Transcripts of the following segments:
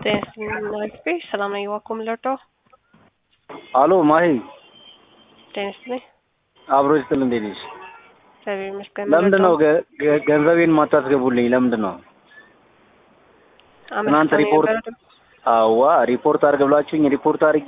ጤና ሰላም ነኝ። ዋኮም ለርዶ አሎ ማሂ ጤና ይስጥልኝ። አብሮ ይስጥል። እንዴት ነሽ? እግዚአብሔር ይመስገን። ለምንድን ነው ገ- ገ- ገንዘቤን ማታስገቡልኝ? ለምንድን ነው? ትናንት ሪፖርት አዋ ሪፖርት አድርግ ብላችሁኝ ሪፖርት አድርጌ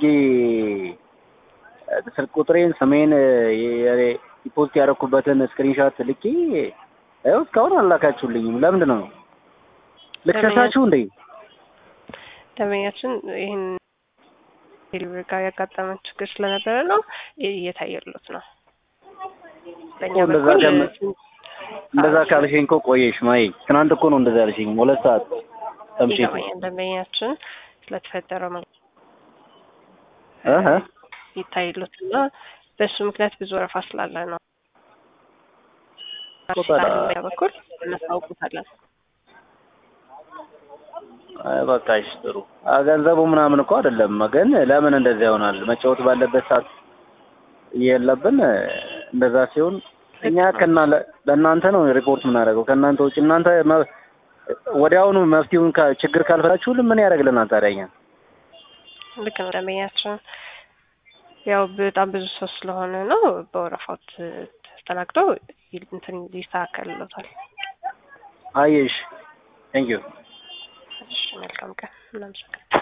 እ፣ ስልክ ቁጥሬን ስሜን ሪፖርት ያደረኩበትን ስክሪንሻት ልኬ ይኸው እስካሁን አላካችሁልኝም። ለምንድን ነው ልከሳችሁ እንዴ? ደንበኛችን ይህን ዴሊቨሪ ጋር ያጋጠመን ችግር ስለነበረ ነው እየታየሉት ነው። በእኛ እኮ እንደዛ በኩል ከመ- እንደዛ ካልሽኝ እኮ ቆየሽ ማይ። ትናንት እኮ ነው እንደዛ ያልሽኝ ሁለት ሰዓት ተምሽት ይገባኛል። ደንበኛችን ስለተፈጠረው መ- እህ ይታይሉት እና በእሱ ምክንያት ብዙ ወረፋ ስላለ ነው። ቆጣ- በእኛ በኩል እናስታውቁታለን። አይ በቃሽ ጥሩ። አ ገንዘቡ ምናምን እኮ አይደለም፣ ግን ለምን እንደዚያ ይሆናል? መጫወት ባለበት ሰዓት የለብን። እንደዛ ሲሆን እኛ ከና ለእናንተ ነው ሪፖርት የምናደርገው ከእናንተ ውጭ እናንተ መ- ወዲያውኑ መፍትሄውን ካ- ችግር ካልፈታችሁልን ምን ያደርግልናል ታዲያ? እኛ ልክ ነው። ደንበኛችን ያው በጣም ብዙ ሰው ስለሆነ ነው በወረፋው ተ- ተስተናግዶ ይ- እንትን ይስተካከልሎታል። አየሽ። ቴንክ ዩ እሺ መልካም ቀን። እናመሰግናለን።